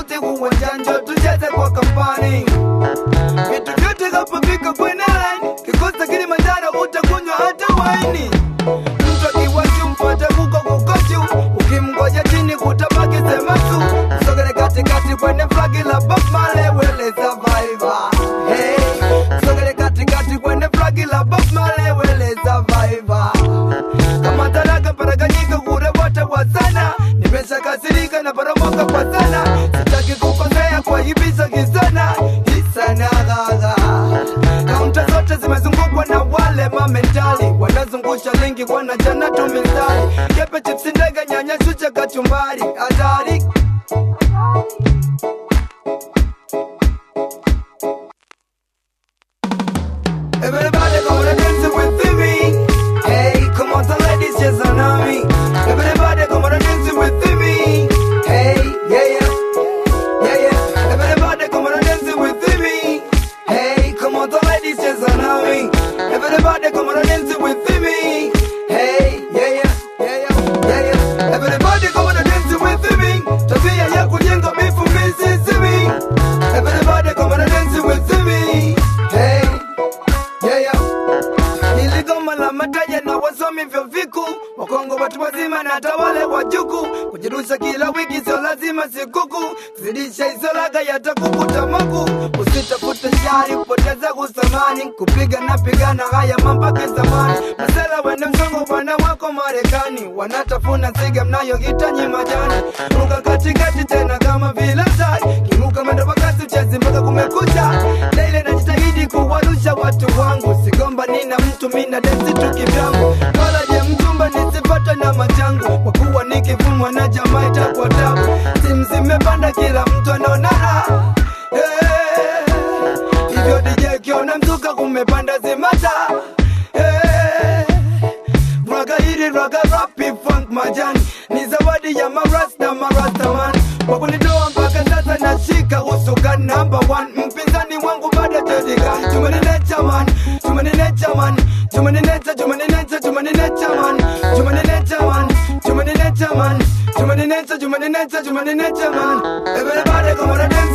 wakati uwanjani tucheze kwa kampani vitu vyote kapofika kwenye line kikosa Kilimanjaro utakunywa hata waini mtu akiwachi mfuate kuko kukochu ukimgoja chini kutabaki semasu sogele katikati kwenye flagi la Bob Marley wele survivor hey sogele katikati kwenye flagi la Bob Marley wele survivor kama taraka paraganyika kure wote wa sana nimeshakasirika na paramoka kwa sana sitaki kukosea kwa hibisa kisana hisana gaga kaunta zote zimezungukwa na wale mamentali wanazungusha lingi wanachana tu mistari kepe chipsi ndege nyanya shucha kachumbari hatari Everybody come on and dance with me. Hey, come on, the ladies just on me. Everybody come on and dance with me. Hey, yeah, yeah, yeah, yeah. Everybody come on and dance with me. Hey, come on, the ladies just on me. Everybody come on and dance with me. Hey, yeah, yeah, yeah, yeah, yeah, yeah. Everybody come on and dance with me. Tabia ya kujenga bifu misisimi. Everybody come on and dance with me. Hey. Yeah, yeah. Hili goma la mataja na wasomi vyo viku Wakongo watu wazima na hata wale wajuku Kujirusha kila wiki sio lazima sikuku Zidisha hizo laga yatakukuta maku Usitafute shari kupoteza kusamani Kupiga na pigana haya mambake zamani Masela wende mzungu wana wako Marekani Wanatafuna siga mnayohitaji majani Ruka katikati tena kama vile tai Kiruka mwendo wakati uchezi mpaka kumekucha Leile najitahidi kuwarusha watu wangu Sigomba nina mtu mina densi tu kivyangu Wala je mchumba nisipate na machangu Kwa kuwa nikivumwa na jamaa itakuwa tabu Simu zimepanda kila mtu anaonana Eh, Hivyo DJ kiona mzuka kumepanda zimata Eh, Raga hili raga rapi funk majani Ni zawadi ya marasta marastaman Kwa kunitoa mpaka sasa nashika usukan number one Mpinzani wangu bado tedika Tumeninecha man, tumeninecha man Tumeninecha, tumeninecha, tumeninecha man Tumeninecha man, tumeninecha man Tumeninecha, tumeninecha, tumeninecha man Everybody come on and dance